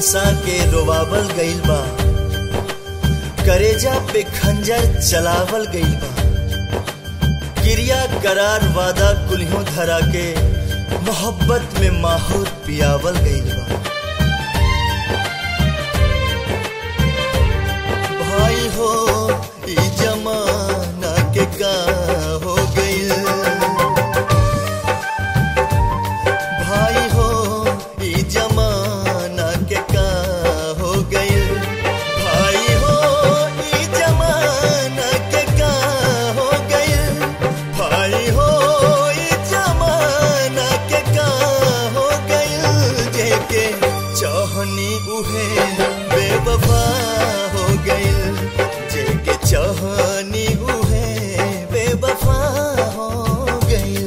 हंसा के रोवावल गइल बा करेजा पे खंजर चलावल गइल बा क्रिया करार वादा कुल्हों धरा के मोहब्बत में माहौर पियावल गइल बा भाई हो ई जमाना के का हो गइल भाई हो ई जमाना के का हो गइल भाई हो ई जमाना के का हो गइल भाई हो ई जमाना के का हो गइल जेके चाहनी उहे बेवफा हो गइल जेके चाहनी उहे बेवफा हो गइल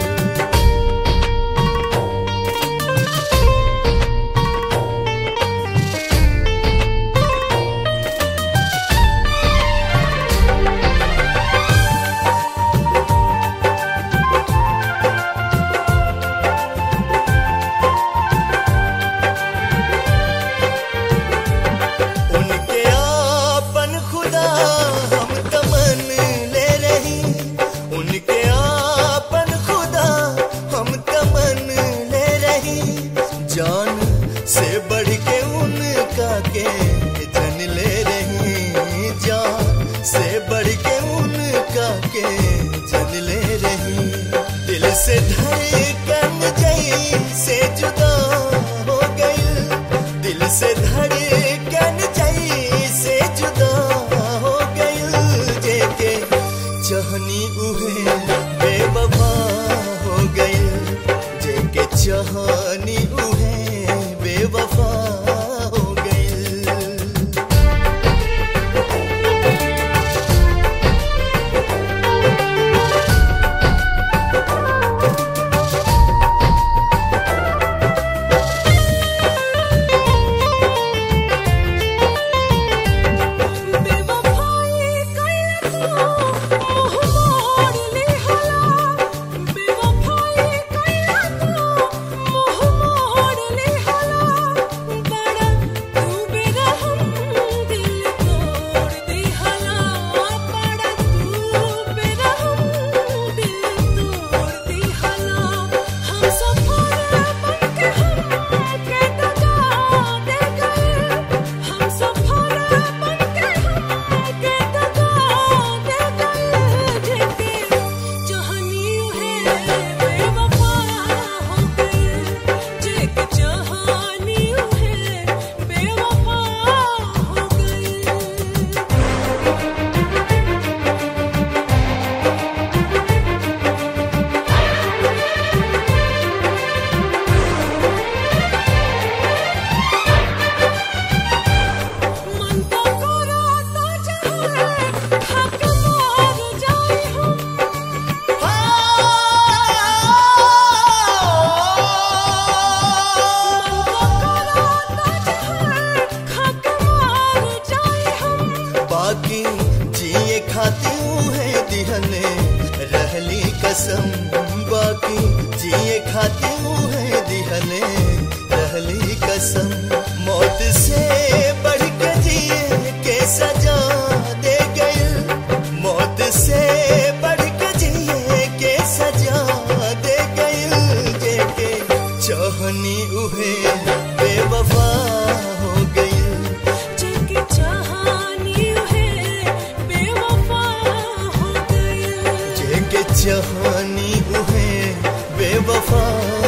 उनके आपन खुदा हम तमन ले रही उनके आपन खुदा हम तमन ले रही जान से बढ़ के उनका के जन ले रही जान से बढ़ के उनका के जन ले रही दिल से धड़कन जई से जुदा हो गई दिल से धड़कन जई से जुदा हो गई जेके चाहनी उहे बेवफा हो गई जेके चाहनी उहे बेवफा हो गई बेवफाई कइला तो मोह मोड़ लिहला बेवफाई कइला तो मोह मोड़ लिहला बड़ा तू बेरहम दिल तोड़ दिहला बड़ा तू बेरहम दिल तोड़ दिहला हम सफर बनके हम के दगा दे गए हम सफर बनके हम के दगा दे गए जेके चाहनी है बेवफा हो गई जेके चाहनी है बेवफा हो गई मन तो कराता चाहे हक मार जाए हम मन तो कराता चाहे हक मार जाए हम बाकी जिए खाती है दिहने रहली कसम बाकी जिए खाती है दिहने रहली कसम मौत से बढ़ के जिए के सजा दे गई मौत से बढ़ के जिए के सजा दे गई जेके चाहनी उहे बेवफा हो गई जेके चाहनी है बेवफा हो गई जेके चाहनी उहे बेवफा